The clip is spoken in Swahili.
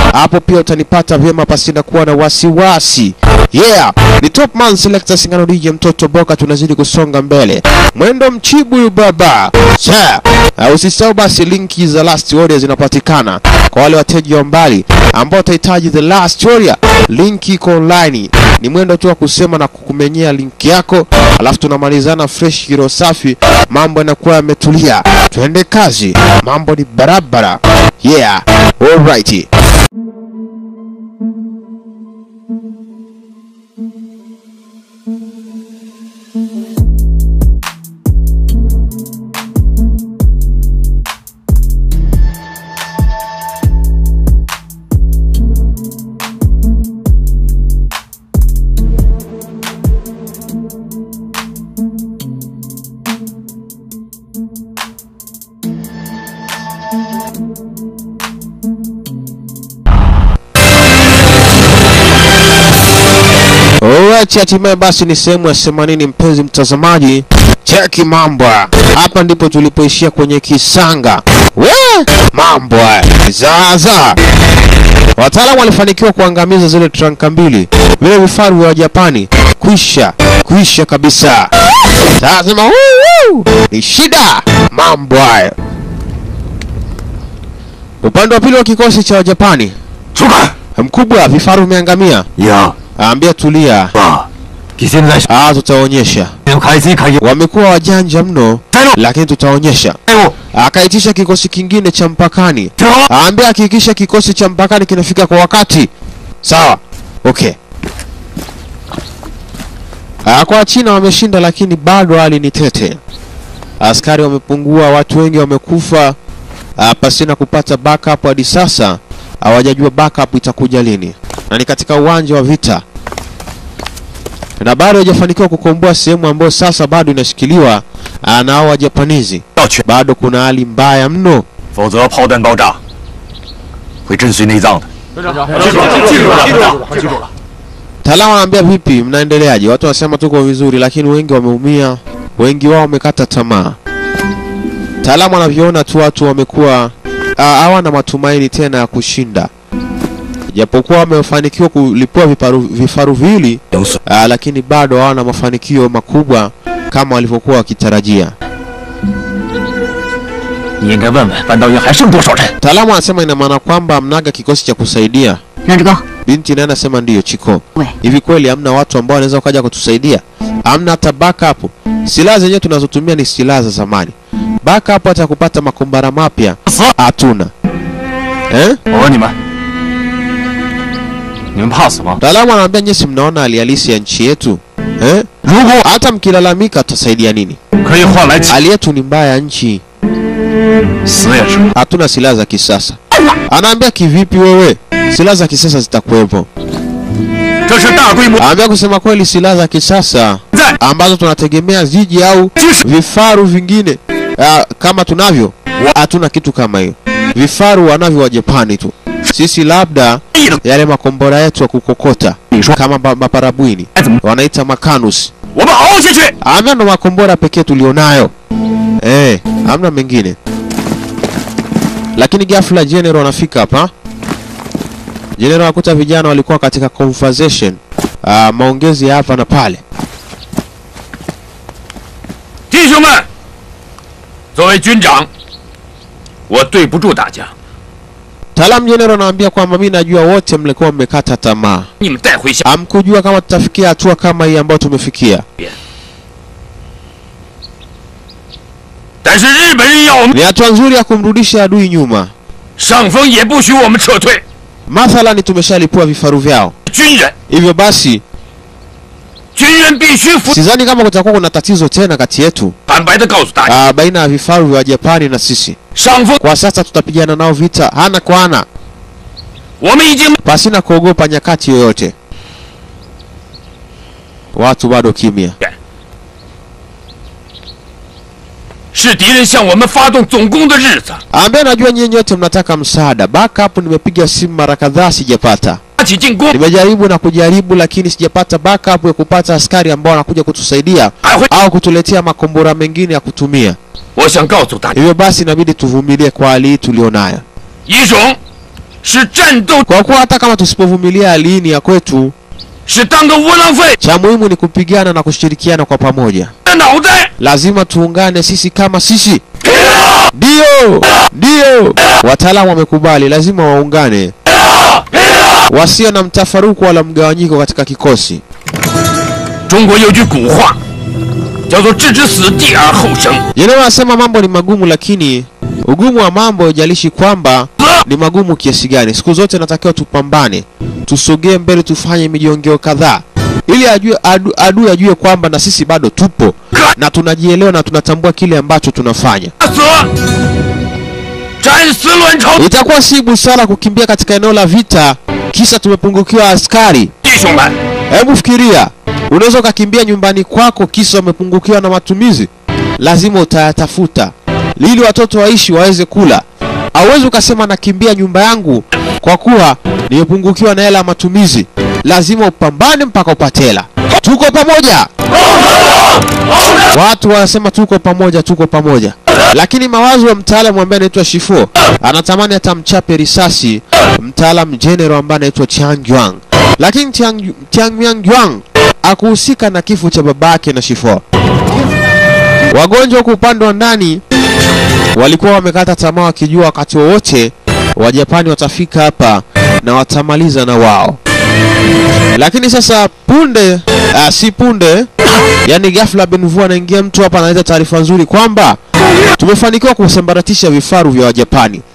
hapo pia utanipata vyema pasina kuwa na wasiwasi. Yeah, ni Top Man Selector Singano DJ mtoto Boka, tunazidi kusonga mbele. Mwendo mchibu baba. Sa, uh, usisahau basi linki za Last Warrior zinapatikana kwa wale wateja wa mbali ambao watahitaji The Last Warrior. Linki iko online. Ni mwendo tu wa kusema na kukumenyea linki yako, alafu tunamalizana fresh kiro safi, mambo yanakuwa yametulia. Twende kazi, mambo ni barabara. Yeah, alright. Alright, hatimaye basi ni sehemu ya 80 mpenzi mtazamaji. Cheki mambo. Hapa ndipo tulipoishia kwenye kisanga. We, mambo. Zaza. Wataalamu walifanikiwa kuangamiza zile tranka mbili. Vile vifaru vya Japani. Kwisha, kwisha kabisa. Sasa woo, woo, ni shida. Mambo hayo. Upande wa pili wa kikosi cha Wajapani. 出看 Mkubwa, vifaru vimeangamia. 呀 Ambia tulia. 啊！你现在 Ah, tutaonyesha. 要开机开业， Wamekuwa wajanja mno, 站住！ lakini tutaonyesha. 队伍 Akaitisha kikosi kingine cha mpakani, 停好！ aambia hakikisha kikosi cha mpakani kinafika kwa wakati. Sawa, okay. Ah, kwa China wameshinda, lakini bado hali ni tete. Askari wamepungua, watu wengi wamekufa ah, pasina kupata backup hadi sasa. Hawajajua backup itakuja lini, na ni katika uwanja wa vita na bado hajafanikiwa kukomboa sehemu ambayo sasa bado inashikiliwa ah, na hao Wajapanizi. 要全， Bado kuna hali mbaya mno. 否则炮弹爆炸会震碎内脏的。 记住了，记住了，记住了，记住了。 Taalamu anaambia vipi, mnaendeleaje? Watu wanasema tuko vizuri, lakini wengi wameumia, wengi wao wamekata tamaa. Taalamu anavyoona tu watu wamekuwa ah, hawana matumaini tena ya kushinda, japokuwa wamefanikiwa kulipua vifaru, vifaru viwili 零碎， ah, lakini bado hawana mafanikio makubwa kama walivyokuwa wakitarajia. 你应该问问半道营还剩多少人。 Taalamu anasema ina maana kwamba mnaga kikosi cha kusaidia. 让这个 Binti naye anasema ndiyo Chiko. We. Hivi kweli hamna watu ambao wanaweza wakaja kutusaidia? Hamna hata backup. Silaha zenyewe tunazotumia ni silaha za zamani. Backup hata kupata makombara mapya 死！ hatuna. Eh? 我问你们，你们怕死吗？ Mtaalamu anaambia nyesi, mnaona hali halisi ya nchi yetu eh? 如果 Hata mkilalamika tutasaidia nini? 可以换来起 Hali yetu ni mbaya ya nchi, 死也是。 hatuna silaha za kisasa. Anaambia kivipi wewe? Silaha za kisasa zitakuwepo. 这是大规模 Anaambia kusema kweli, silaha za kisasa 在 ambazo tunategemea ziji au 就是 vifaru vingine uh, kama tunavyo hatuna kitu kama hiyo. Vifaru wanavyo wa Japani tu, sisi labda 地的， yale makombora yetu ya kukokota 你说 kama ba- maparabwini 该怎么？ wanaita makanus. 我们熬下去。 Amna ndo makombora pekee tulionayo eh, hamna mengine. Lakini ghafla general anafika hapa. General akuta vijana walikuwa katika conversation uh, maongezi ya hapa na pale. 弟兄们，作为军长，我对不住大家， Taalamu general anaambia kwamba mi najua wote mlikuwa mmekata tamaa, 你们带回下。 hamkujua kama tutafikia hatua kama hii ambayo tumefikia. 但是日本人要我们 Ni hatua nzuri ya kumrudisha adui nyuma. 上峰，也不许我们撤退。 Mathalani tumeshalipua vifaru vyao, 军人， hivyo basi 军人必须服。 sidhani kama kutakuwa kuna tatizo tena kati yetu 坦白的告诉大家， uh, baina ya vifaru vya Japani na sisi. 上峰， Kwa sasa tutapigana nao vita ana kwa ana, 我们已经 pasina kuogopa nyakati yoyote. Watu bado kimya. 是敌人向我们发动总攻的日子。 Ambaye najua nyinyi nyote mnataka msaada. Backup nimepiga simu mara kadhaa sijapata. 发起进攻， Nimejaribu na kujaribu, lakini sijapata backup ya kupata askari ambao wanakuja kutusaidia 还会。 au kutuletea makombora mengine ya kutumia. 我想告诉大家， Hivyo basi inabidi tuvumilie kwa hali hii tulionayo. 一种是战斗， kwa kuwa hata kama tusipovumilia hali hii ni ya kwetu, 是当个窝囊废 cha muhimu ni kupigana na kushirikiana kwa pamoja. 的脑袋。 Lazima tuungane sisi kama sisi. Ndio, ndio, wataalamu wamekubali, lazima waungane, wasio na mtafaruku wala mgawanyiko katika kikosi. 中国有句古话，叫做“置之死地而后生 Yenyewe wanasema mambo ni magumu, lakini ugumu wa mambo haijalishi kwamba ni magumu kiasi gani. Siku zote natakiwa tupambane, tusogee mbele, tufanye mijongeo kadhaa ili ajue adu, adui ajue kwamba na sisi bado tupo na tunajielewa na tunatambua kile ambacho tunafanya. ”， 死，战死卵巢。 Itakuwa si busara kukimbia katika eneo la vita kisa tumepungukiwa askari. 弟兄们， Hebu fikiria, unaweza ukakimbia nyumbani kwako kisa umepungukiwa na matumizi. Lazima utayatafuta ili watoto waishi waweze kula. Hauwezi ukasema nakimbia nyumba yangu kwa kuwa nimepungukiwa na hela ya matumizi. Lazima upambane mpaka upate hela. Tuko pamoja. Watu wanasema tuko pamoja, tuko pamoja, lakini mawazo ya mtaalamu ambaye anaitwa Shifo anatamani hata mchape risasi mtaalamu general ambaye anaitwa Chiang Yuan, lakini Chiang, Chiang Yang Yuan akuhusika na kifo cha babake na Shifo. Wagonjwa huku upande wa ndani walikuwa wamekata tamaa wakijua wakati wowote Wajapani watafika hapa na watamaliza na wao, lakini sasa punde uh, si punde yani ghafla Benvu anaingia mtu hapa analeta taarifa nzuri kwamba tumefanikiwa kusambaratisha vifaru vya Wajapani.